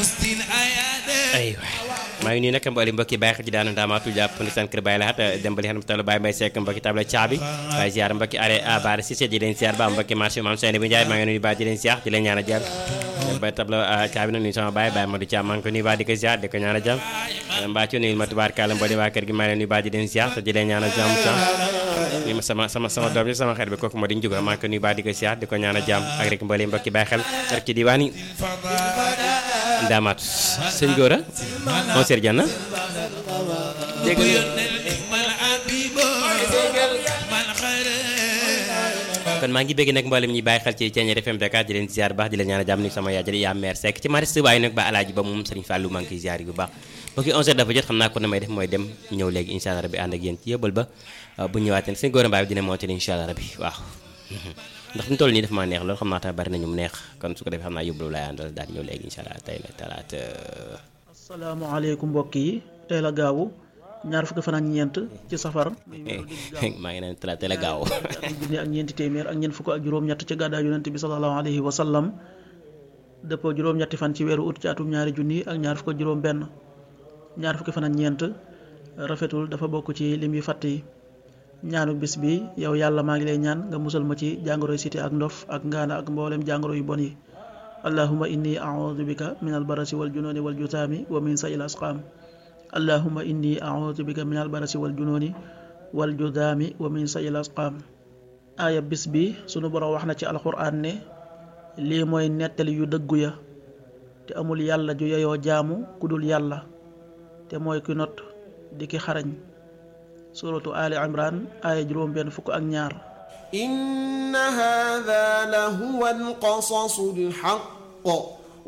aywa maa ngi nuyu nag mboolem mbokki bàyyi xel ci daanu ndaamaatu jàpp ni seen kër bàyyi laxat dem ba li xam ne Baye Mbaye Seck mbokki table caabi waaye ziar mbokki are abar Cissé di leen ziar ba mbokki marché maam Seyni bu Njaay maa ngi nuyu ba di leen ziar di leen ñaan a jàmm dem ba table caabi nag nuyu sama baay Baye Modou Thiam maa ngi ko nuyu ba di ko ziar di ko ñaan a jàmm mbaa ci nuyu ma tubaarkàlla mboolem waa kër gi maa leen nuyu ba di leen ziar te di leen ñaan a jàmm sa ni ma sama sama sama doom bi sama xarit bi kooku moo di njuga maa ngi ko nuyu ba di ko ziar di ko ñaan a jàmm ak rek mboolem mbokki bàyyi xel rek ci diwaan yi ndaamaat sëñ Gora monsieur Diana dégg kon maa ngi bëgg nag mboolem ñi bàyyi xel ci Thiéniere FM Dakar di leen ziar bu baax di leen ñaan a jàmm ni sama yaay jëli yaa mère Seck ci marché waaye nag ba alaaji ba moom Serigne Fallou maa ngi koy ziar bu baax mbokki 11h dafa jot xam naa ko na may def mooy dem ñëw léegi incha allah rabbi ànd ak yéen ci yóbbal ba bu ñëwaatee sëñ Gora Mbaye dina mootali incha allah rabbi waaw ndax ñu toll nii dafa maa neex loolu xam naa tamit bari nañu mu neex kon su ko defee xam naa yóbbalu laay àndal daal di ñëw léegi incha allah tey la talaata. asalaamaaleykum mbokk yi tey la gaawu ñaar fukki fan ak ñeent ci safar. maa ngi naan talaata tey la gaawu. junni ak ñeenti téeméer ak ñeent fukk ak juróom-ñett ci gàddaa yonent bi sallallahu alayhi wa sallam dëppoo juróom-ñetti fan ci weeru ut ci atum ñaari junni ak ñaar fukk ak juróom-benn ñaar fukki fan ak ñeent rafetul dafa bokk ci lim yu fàtt yi. ñaanu bis bi yow yàlla maa ngi lay ñaan nga musal ma ci jàngoro cité ak ndof ak ngaana ak mboolem jàngoro yu bon yi allahuma inni audu bika min albarasi wal junooni wal jutaami wa min sayil asqaam allahuma inni audu bika min albarasi wal junooni wal jutaami wa min sayil asqaam aaya bis bi sunu borom wax na ci alquran ne lii mooy nettali yu dëggu ya te amul yàlla ju yeyoo jaamu ku dul yàlla te mooy ki not di ki xarañ suratu ali imran aaya juróom benn fukk ak ñaar inna hada la huwa alqasasu alxaq